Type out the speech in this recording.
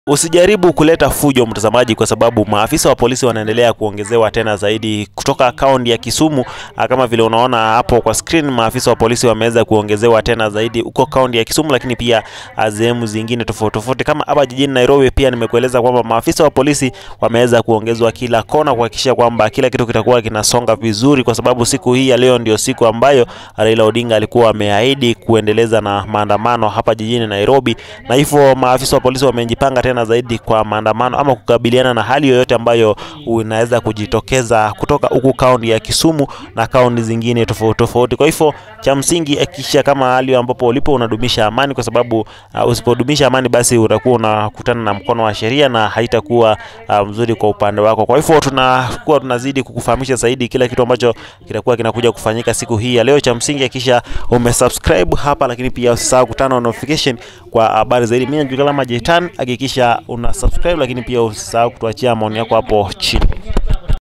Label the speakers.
Speaker 1: Usijaribu kuleta fujo mtazamaji, kwa sababu maafisa wa polisi wanaendelea kuongezewa tena zaidi kutoka kaunti ya Kisumu. Ah, Kama vile unaona hapo kwa screen, maafisa wa polisi wameweza kuongezewa tena zaidi huko kaunti ya Kisumu, lakini pia ah, sehemu zingine tofauti tofauti kama hapa jijini Nairobi. Pia nimekueleza kwamba maafisa wa polisi wameweza kuongezwa kila kona kuhakikisha kwamba kila kitu kitakuwa kinasonga vizuri, kwa sababu siku hii ya leo ndio siku ambayo Raila Odinga alikuwa ameahidi kuendeleza na maandamano hapa jijini Nairobi, na hivyo maafisa wa polisi wamejipanga tena zaidi kwa maandamano ama kukabiliana na hali yoyote ambayo inaweza kujitokeza kutoka huku kaunti ya Kisumu na kaunti zingine tofauti tofauti. Kwa hivyo cha msingi hakikisha kama hali ambapo ulipo unadumisha amani, kwa sababu uh, usipodumisha amani basi utakuwa unakutana na mkono wa sheria na haitakuwa uh, mzuri kwa upande wako. Kwa hivyo tunakuwa tunazidi kukufahamisha zaidi kila kitu ambacho kitakuwa kinakuja kufanyika siku hii ya leo. Cha msingi hakikisha umesubscribe hapa, lakini pia usisahau kutana na notification kwa habari zaidi. Mimi najulikana kama Jetan, hakikisha una subscribe, lakini pia usisahau kutuachia maoni yako hapo chini.